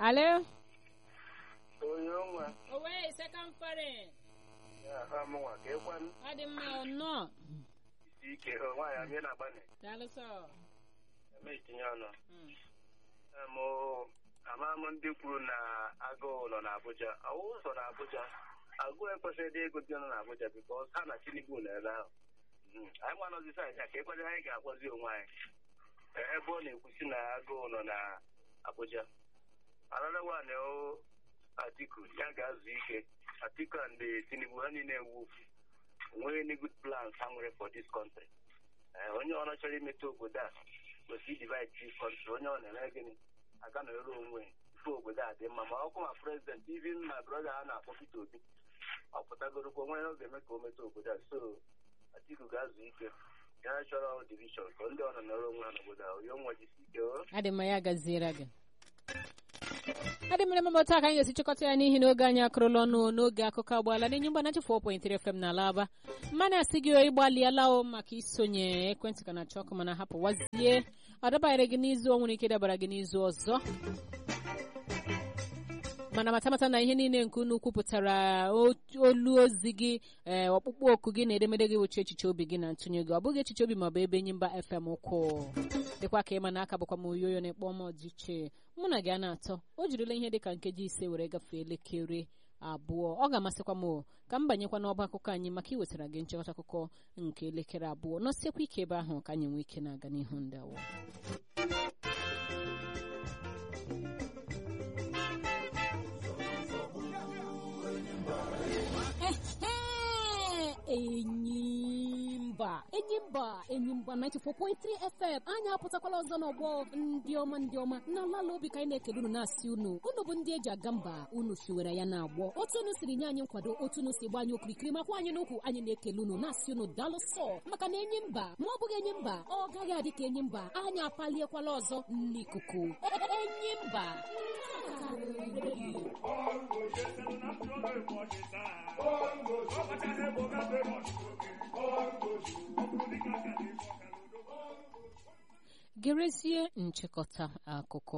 Alo? onye nwa Owe, second foreign. ya ha mụnwa ka ịkwanụ Ọ dị mma ọnọ. isi ike hụ nwaanyị amị na-agbanị Daalụ sọ. eme itinye ọnụ Mm. Em, o, ama m ndị kwuru na agụụ nọ n'Abuja ọwụ ụzọ n'Abuja agụụ ekwesịghị dị ego dị nọ n'Abuja bikos ha na Tinubu nọ ebe ahụ Mm, anyị nwanọzi saịdị a ka ekwenye anyị ga-agwazi onwe anyị E- ebe ọ na-ekwusi na agụụ nọ na Abuja another one o Atiku ya ga-azụ ike Atiku and eh, Tinubu ha niile ewu nwee any good plans ha nwere for this country Eh, onye ọrụ chọrọ imetụ obodo a kwesịrị divide this country onye ọ na-eme gịnị aga nọrọ onwe ife obodo a dị mma ma ọkụ ma prezident even my brother a na-akpọ Peter Obi ọ pụtagorokwa onwe ya ọ ga-eme ka o metụ obodo a so Atiku ga-azụ ike ya chọrọ division ka ndị ọ nọ nọrọ onwe ha n'obodo a onye nwa jisi ike o Ọ dị mma ya gaziere gị. Ọ dị mmiri mama taa ka anyị ga-esi chịkọta ya n'ihi na oge anyị akụrụla ọnụ n'oge akụkọ agbaala n'enye mgba nachi 4.3 FM na alaba mmanụ asị gị ịgbalịala o maka isonye ekwentị ka na-achọ ọkụ mana hapụ wazie ọ dabanyere gị n'izu o nwere ike dabara gị n'izu ọzọ mana matamata na ihe niile nke unu kwupụtara o- olu ozi gị ee ọkpụkpọ oku gị na edemede gị wụchi echiche obi gị na ntụnye gị ọ bụghị echiche obi maọbụ ebe enyi mba fm ụkwụ dịkwa ka ịma na aka bụkwa m oyoyo na-ekpọ m ọdịiche mụ na gị a na-atọ o jirila ihe dịka nkeji ise were gafee elekere abụọ ọ ga-amasịkwa m o, ka m banyekwa n'ọba akụkọ anyị maka iwetara gị nchịkọta akụkọ nke elekere abụọ nọsiekwa ike ebe ahụ ka anyị nwee ike na-aga n'ihu ndị awọ enyimba enyimba enyimba 94.3 fm anyị apụtakwala ọzọ n'ọgbọ ndị ọma ndị ọma na lala obi ka anyị na-ekele unu na-asị unu unu bụ ndị eji aga mba unu siwere ya na-agbọ otu unu siri nye anyị nkwado otu unu si gba anyị okirikiri makwa anyị n'ukwu anyị na-ekele unu na-asị unu daalụ sọ maka na enyi mba ma ọ bụghị enyi mba ọ gaghị adị ka enyi mba anyị apaliekwala ọzọ n'ikuku enyi mba gerezie nchịkọta akụkọ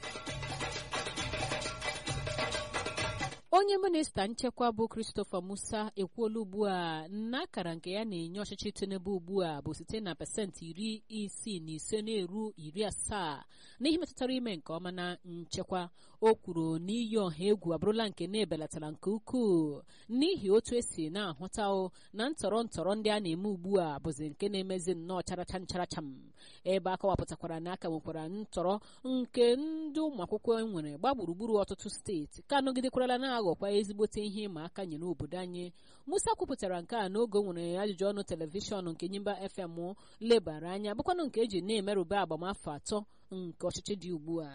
onye minista nchekwa bụ christopher musa ekwuola ugbu a na akara nke ya na-enye ọchịchị tinubu ugbu a bụ site na pasentị iri isii na ise na-eru iri asaa n'ihe metụtara ime nke ọma na nchekwa o kwuru na iyi ọha egwu abụrụla nke na-ebelatara nke ukwuu n'ihi otu esi na-ahụta o na ntọrọ ntọrọ ndị a na-eme ugbu a bụzi nke na-emezi nnọọ charachan characham ebe a kọwapụtakwara na aka nwekwara ntọrọ nke ndị ụmụ akwụkwọ nwere gba gburugburu ọtụtụ steeti ka nọgidekwarala na-aghọkwa ezigbote ihe ịma aka nyere obodo anyị musa kwupụtara nke a n'oge o nwere ajụjụ ọnụ telivishọn nke nyimba fm lebara anya bụkwanụ nke eji na-emerụba agbamafọ atọ nke ọchịchị dị ugbu a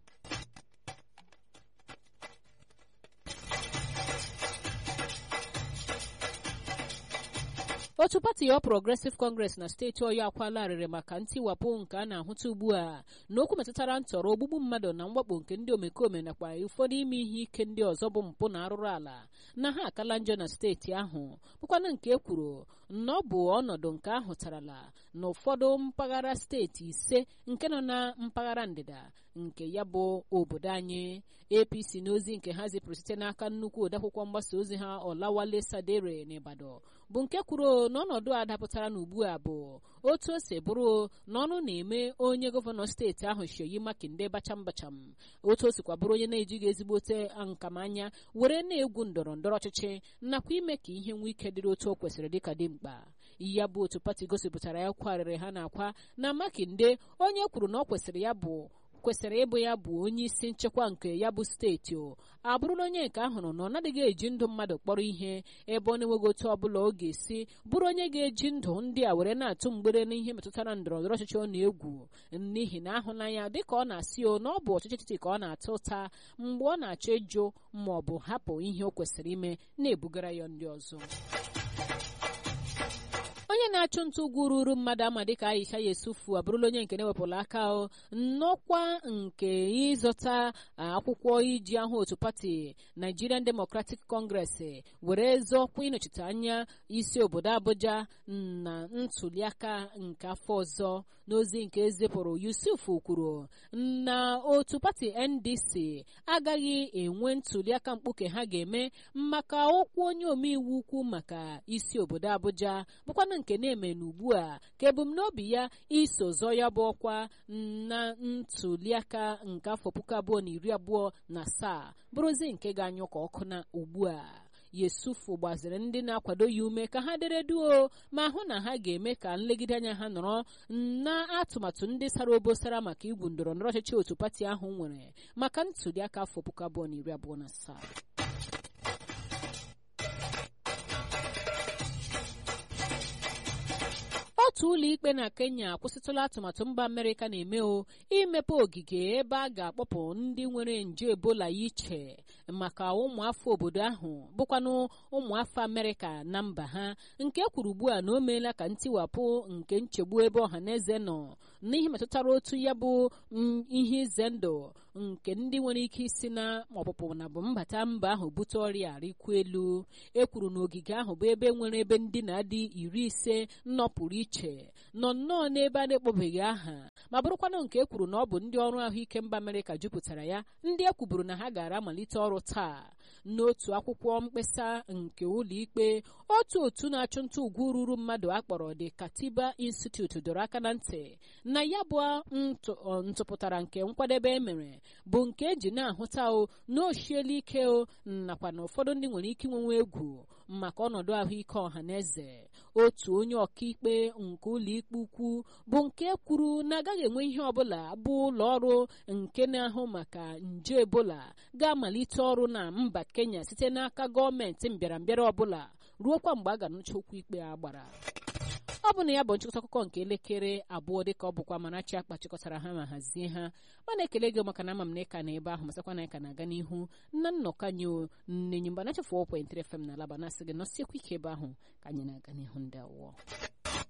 otu pati ọ progressive congress na steeti ọyọ akwala arịrị maka ntiwapụ nke a na-ahụta ugbu a na okwu metụtara ntọrọ ogbugbu mmadụ na mwakpo nke ndị omekome nakwa ụfọdụ ime ihe ike ndị ọzọ bụ mpụ na arụrụ ala na ha akala njọ na steeti ahụ bụkwana nke e kwuru na ọ bụ ọnọdụ nke ahụtarala na ụfọdụ mpaghara steeti ise nke nọ na mpaghara ndịda nke ya bụ obodo anyị apc n'ozi nke ha zipụrụ site n'aka nnukwu odeakwụkwọ mgbasa ozi ha ọlawale sadere n'ịbadọ bụ nke kwuru na ọnọdụ a dapụtara n'ugbu a bụ otu o si bụrụ na ọnụ na-eme onye gọvanọ steeti ahụ shoyi makinde bacham bacham otu o sikwa bụrụ onye na-ejighị ezigbote nkamanya were na-egwu ndọrọ ndọrọ ọchịchị nakwa ime ka ihe nwee ike dịrị otu o kwesịrị dịka dị mkpa ya bụ otu pati gosipụtara ya kwarịrị ha na-akwa na makinde onye kwuru na ọ kwesịrị ya bụ kwesịrị ịbụ ya bụ onye isi nchekwa nke ya bụ steeti o abụrụla onye nke ahụrụ na ọ naghịghị eji ndụ mmadụ kpọrọ ihe ebe ọ na-enweghị otu ọbụla ọ ga-esi bụrụ onye ga-eji ndụ ndị a were na-atụ mgbere n'ihe metụtara ndọrọ ndọrọ ọchịchị ọ na-egwu n'ihi na ahụnanya dịka ọ na-asị o na ọ bụ ọchịchị etiti ka ọ na-ata ụta mgbe ọ na-achọ ịjụ ma ọ bụ hapụ ihe o kwesịrị ime na-ebugara ya ndị ọzọ onye na-achụ nta ugwu ruru mmadụ ama dịka aisha yesufu abụrụla onye nke na-ewepụla aka nnọkwa nke ịzọta akwụkwọ iji ahụ otu pati nigerian democratic congress were zọọkwa ịnọchite anya isi obodo abuja na ntuliaka nke afọ ọzọ n'ozi nke ezipụrụ yusuf kwuru na otu pati ndc agaghị enwe ntuliaka mkpuke ha ga-eme maka okwu onye omeiwu ukwu maka isi obodo abuja bụkwanụ nke na-eme n'ugbu a ka ebumnobi ya iso zọọ ya bụ ọkwa na ntuliaka nke afọ puku abụọ na iri abụọ na asaa bụrụzi nke ga-anyụ ka ọkụ na ugbu a yesufu gbaziri ndị na-akwado ya ume ka ha dere duo ma hụ na ha ga-eme ka nlegide anya ha nọrọ na atụmatụ ndị sara obosara maka igwu ndọrọ ndọrọ ọchịchị otu pati ahụ nwere maka ntuliaka afọ puku abụọ na iri abụọ na asaa otu ụlọ ikpe na kenya akwụsịtụla atụmatụ mba amerịka na-eme o imepe ogige ebe a ga-akpọpụ ndị nwere nje ebola iche maka ụmụafọ obodo ahụ bụkwanụ ụmụafọ amerịka na mba ha nke kwuru ugbu a na o meela ka ntiwapụ nke nchegbu ebe ọha na eze nọ n'ihe metụtara otu ya bụ ihe ize ndụ nke ndị nwere ike isi na ọpụpụ na bụ mbata mba ahụ bute ọrịa rikwu elu e kwuru na ogige ahụ bụ ebe nwere ebe ndị na-adị iri ise nnọpụrụ iche nọ nnọọ n'ebe a na-ekpọbeghị aha ma bụrụkwanụ nke e kwuru na ọ bụ ndị ọrụ ahụike mba amerịka jupụtara ya ndị e kwuburu na ha gara amalite ọrụ taa n'otu akwụkwọ mkpesa nke ụlọikpe otu otu na-achụ nta ugwu ruru mmadụ akpọrọ the katiba institute dọrọ aka na ntị na ya bụ ntụpụtara nke nkwadebe emere bụ nke eji na-ahụta o na oshiela ike o nakwa na ụfọdụ ndị nwere ike inwenwe egwu maka ọnọdụ ahụike ọha na eze otu onye ọkaikpe nke ụlọikpe ukwu bụ nke kwuru na agaghị enwe ihe ọbụla bụ ụlọ ọrụ nke na-ahụ maka nje ebola ga-amalite ọrụ na mba kenya site n'aka gọọmenti mbịarambịara ọbụla ruokwa mgbe a ga-anụcha okwu ikpe a gbara ọ bụ na ya bụ nchịkọta akụkọ nke elekere abụọ dịka ọ bụkwa Amarachi akpa chịkọtara ha ma hazie ha mana ekele gị maka na ama m na ịka na ebe ahụ masakwa na ịka na-aga n'ihu na nnọkọ anyị nnenyi mgbe na-echefu 4.3 FM na alaba na-asị gị nọsiekwa ike ebe ahụ ka anyị na-aga n'ihu ndị awụọ